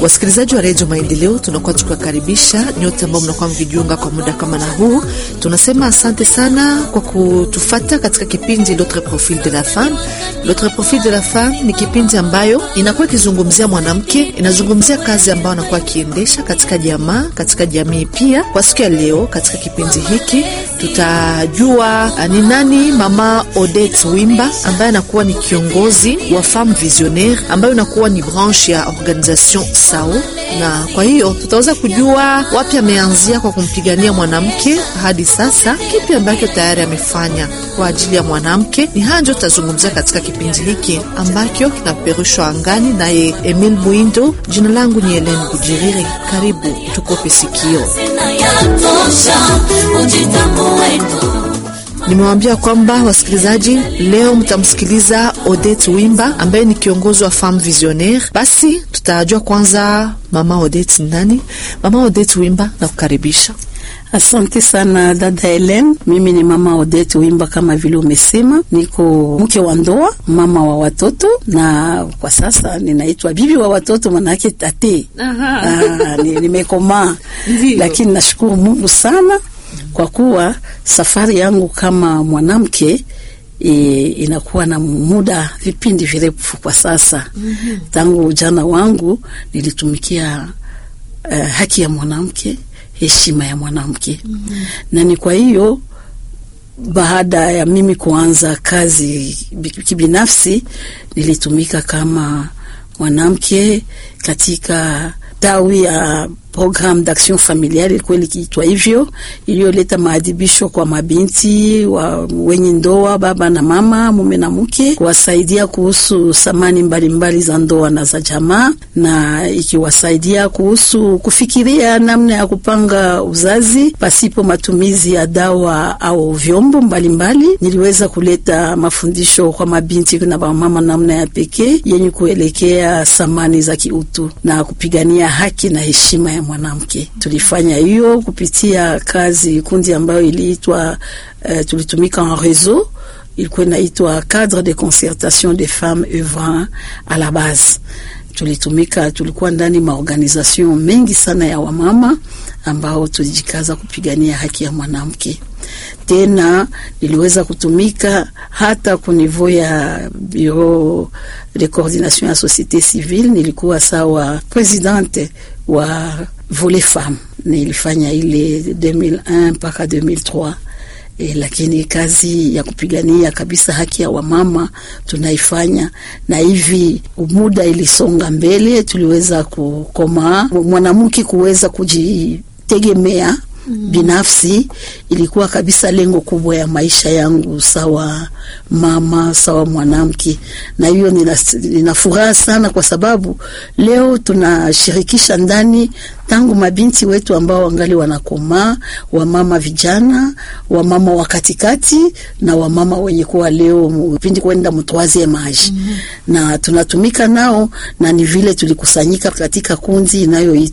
Wasikilizaji wa redio Maendeleo, tunakuwa tukiwakaribisha nyote ambao mnakuwa mkijiunga kwa muda kama na huu. Tunasema asante sana kwa kutufata katika kipindi L'autre profil de la femme. L'autre profil de la femme ni kipindi ambayo inakuwa ikizungumzia mwanamke, inazungumzia kazi ambayo anakuwa akiendesha katika jamaa, katika jamii. Pia kwa siku ya leo, katika kipindi hiki tutajua ni nani mama Odette Wimba ambaye anakuwa ni kiongozi wa Femme Visionnaire ambayo inakuwa ni branche ya organisation SAO, na kwa hiyo tutaweza kujua wapi ameanzia kwa kumpigania mwanamke hadi sasa, kipi ambacho tayari amefanya kwa ajili ya mwanamke. Ni haya ndio tutazungumzia katika kipindi hiki ambacho kinapeperushwa angani naye Emil Mwindo. Jina langu ni Helen Bujiriri, karibu tukope sikio. Nimewambia kwamba wasikilizaji, leo mtamsikiliza Odette Wimba ambaye ni kiongozi wa Femme Visionnaire. Basi tutajua kwanza mama Odette nani. Mama Odette Wimba, na kukaribisha. Asante sana dada Helen. Mimi ni mama Odette Wimba, kama vile umesema, niko mke wa ndoa, mama wa watoto, na kwa sasa ninaitwa bibi wa watoto, manake tate. Ah, nimekomaa, lakini nashukuru Mungu sana kwa kuwa safari yangu kama mwanamke e, inakuwa na muda vipindi virefu kwa sasa. mm -hmm. Tangu ujana wangu nilitumikia uh, haki ya mwanamke, heshima ya mwanamke. mm -hmm. Na ni kwa hiyo baada ya mimi kuanza kazi kibinafsi, nilitumika kama mwanamke katika tawi ya programme d'action familiale ilikuwa likiitwa hivyo, iliyoleta maadhibisho kwa mabinti wa wenye ndoa, baba na mama, mume na mke, kuwasaidia kuhusu samani mbalimbali za ndoa na za jamaa, na ikiwasaidia kuhusu kufikiria namna ya kupanga uzazi pasipo matumizi ya dawa au vyombo mbalimbali. Niliweza kuleta mafundisho kwa mabinti na mama namna ya pekee yenye kuelekea samani za kiutu na kupigania haki na heshima ya mwanamke. Tulifanya hiyo kupitia kazi kundi ambayo iliitwa uh, tulitumika en réseau, ilikuwa inaitwa cadre de concertation des femmes œuvrant à la base. Tulitumika, tulikuwa ndani maorganisation mengi sana ya wamama ambao tulijikaza kupigania haki ya mwanamke. Tena niliweza kutumika hata ku niveau ya bureau de coordination ya société civile, nilikuwa sawa presidente wa volet femme. Nilifanya ile 2001 mpaka 2003. E, lakini kazi ya kupigania kabisa haki ya wamama tunaifanya, na hivi muda ilisonga mbele, tuliweza kukomaa, mwanamke kuweza kujitegemea Mm. Binafsi ilikuwa kabisa lengo kubwa ya maisha yangu, sawa mama, sawa mwanamke, na hiyo nina, nina furaha sana kwa sababu leo tunashirikisha ndani tangu mabinti wetu ambao wangali wanakomaa, wamama vijana, wamama wa katikati na wamama wenye kuwa leo pindi kwenda mtwazie maji mm -hmm. na tunatumika nao, na ni vile tulikusanyika katika kundi inayoitwa